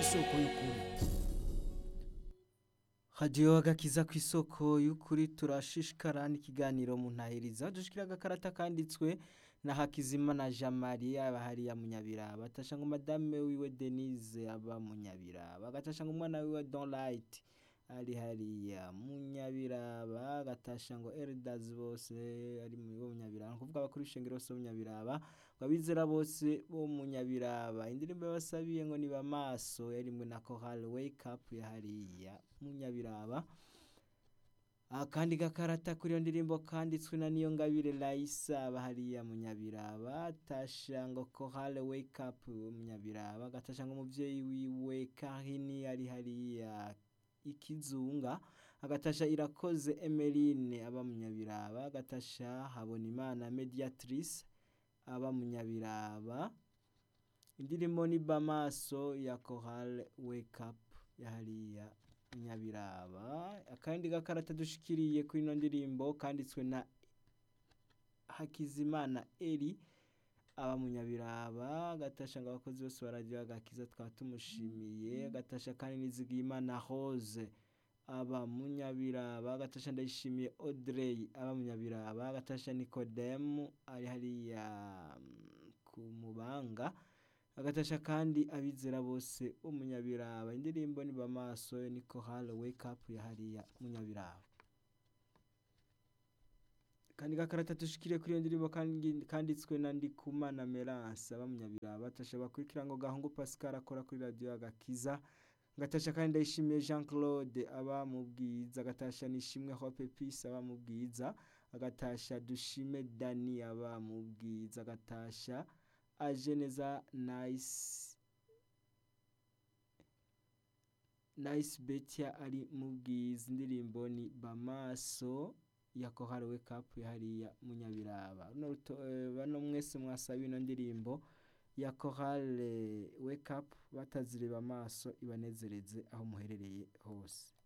isoko y'ukuri hadiyo agakiza ku isoko y'ukuri turashishikara n'ikiganiro mu ntahiriza dushikira agakarata kanditswe na Hakizimana Jean Marie aba hariya munyabiraba atasha ngo madame wiwe Denise aba munyabiraba agatasha ngo umwana wiwe Don Light ari hariya munyabiraba agatasha ngo Elders bose ari mu bo munyabiraba kuvuga abakuru ishengero bose bo munyabiraba abizera bose bo munyabiraba indirimbo basabiye ngo ni bamaso yarimwe na Choral Wake Up ya hariya munyabiraba akandi gakarata kuri iyo ndirimbo kanditswe na niyo ngabire Laisa bahariya munyabiraba tasha ngo Choral Wake Up munyabiraba gatasha ngo umuvyeyi wiwe Kahini ari hariya ikizunga agatasha irakoze Emeline aba munyabiraba agatasha habona imana mediatrice aba munyabiraba indirimbo ni bamaso ya Choral Wake Up ya hariya munyabiraba akandi gakarata dushikiriye kuri ino ndirimbo kanditswe na Hakizimana Eri aba munyabiraba gatasha ngo abakozi bose baragira agakiza twaba tumushimiye gatasha kandi nizigiyimana Rose aba munyabiraba gatasha ndayishimiye Audrey aba munyabiraba gatasha Nicodem ari hariya ku mubanga agatasha kandi abizera bose umunyabiraba indirimbo ni bamaso ni Choral Wake Up ya hariya munyabiraba kandi gakarata dushikiriye kuri iyo ndirimbo kanditswe na Ndikumana Merance aba munyabiraba atasha bakurikira ngo gahungu Pascal akora kuri radio agakiza gatasha kandi ndayishimiye Jean Claude aba mu bwiza agatasha nishimwe Hope Peace aba mu bwiza agatasha dushime Dani aba mu bwiza agatasha ajeneza nice nice betia ari mu bwiza indirimbo ni bamaso ya Choral Wake Up hariya munyabiraba bano mwese mwasaba ino ndirimbo ya Choral Wake Up batazireba amaso ibanezereze aho muherereye hose